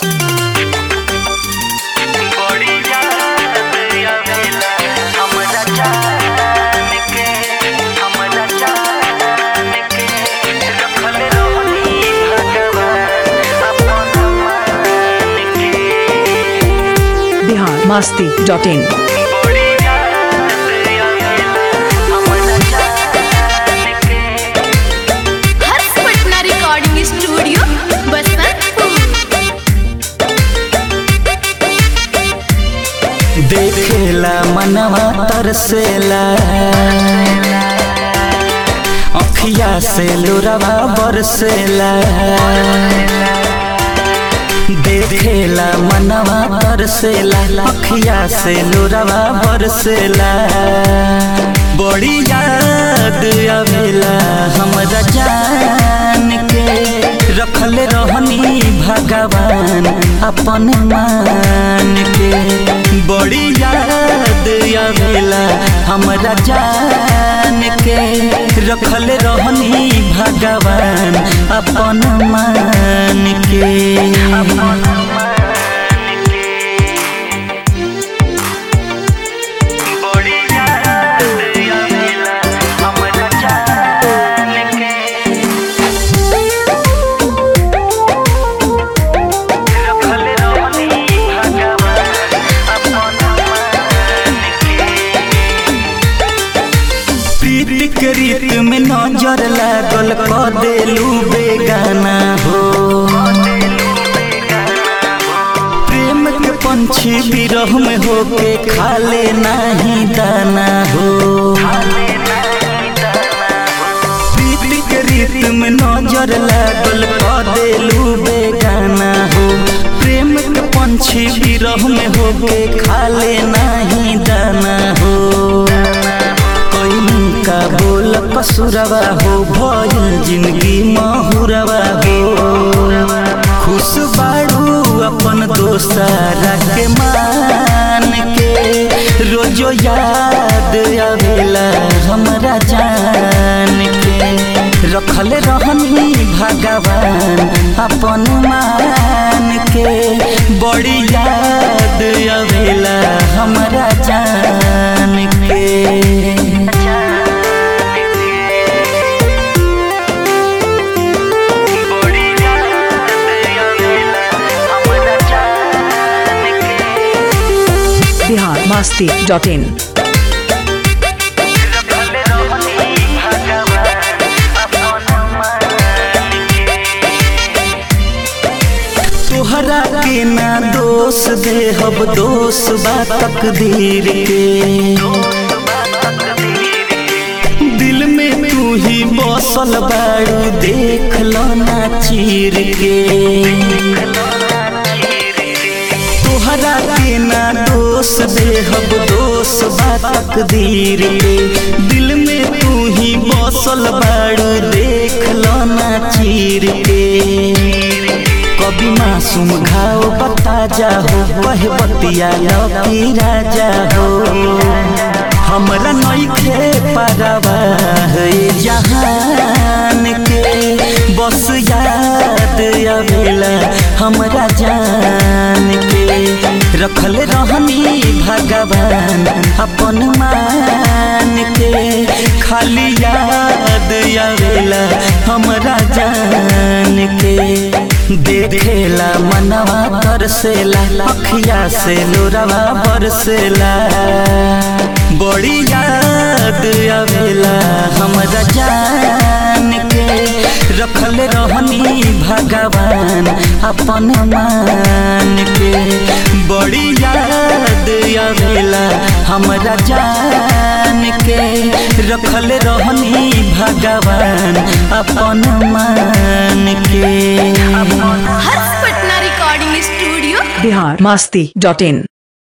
बड़ी याद आवेला हमरा जान के हमरा जान के रखल रहनी भगवान अपन मान के बिहार मास्ती डॉट इन बड़ी याद आवेला हमरा जान के हर्ष पटना रिकॉर्डिंग स्टूडियो बसंतपुर देखेला मनवा तरसेला अखिया से लोरवा बरसेला देखेला मनवा तरसेला अखिया से लोरवा बरसेला बड़ी याद आवेला हमरा जान के रखल रहनी भगवान अपन मान के बड़ी याद आवेला हमरा जान के रखल रहनी भगवान अपन मान के बड़ी याद आवेला हमरा जान के रखल रहनी भगवान अपन मान के प्रीति के रीत में नजर लागल क देलू बेगाना हो प्रेम के पंछी बिरह में होके खाले नाही दाना हो प्रीति के रीत में नजर लागल क देलू बेगाना हो प्रेम के पंछी बिरह में होके खाले नाही दाना हो कैनी का बोल कसुरवा हो भइल जिंदगी महुरवा हो खुश बाड़ू अपन दोस्तारा के मान के रोजो याद आवेला हमरा जान के रखल रहनी भगवान अपन मान के बड़ी याद आवेला हमरा जान के बड़ी याद आवेला हमरा जान के बिहार मास्ती डॉट इन रखल रहनी भगवान अपन मान के तोहरा के ना दोष देहब दोष बा तकदीर के दिल में तू ही बसल बाड़ू देख लो ना चीर के तोहरा के ना दोष देहब दोष बा तकदीर के दिल में तू ही बसल बाड़ू देख लो ना चीर के कभी मासूम घाव बता जाहो वह बतिया लकी राजा हो हमरा नइखे परवा है जहान के बस याद आवेला हमरा जान के रखल रहनी भगवान अपन मान के खाली याद आवेला हमरा जान के देखेला मनवा तरसेला अखिया से लोरवा बरसेला बड़ी याद आवेला हमरा जान के रखल रहनी भगवान अपन मान के बड़ी याद आवेला हमरा जान के रखल रहनी भगवान अपन मान के Harsh Patna recording studio Bihar Masti dot इन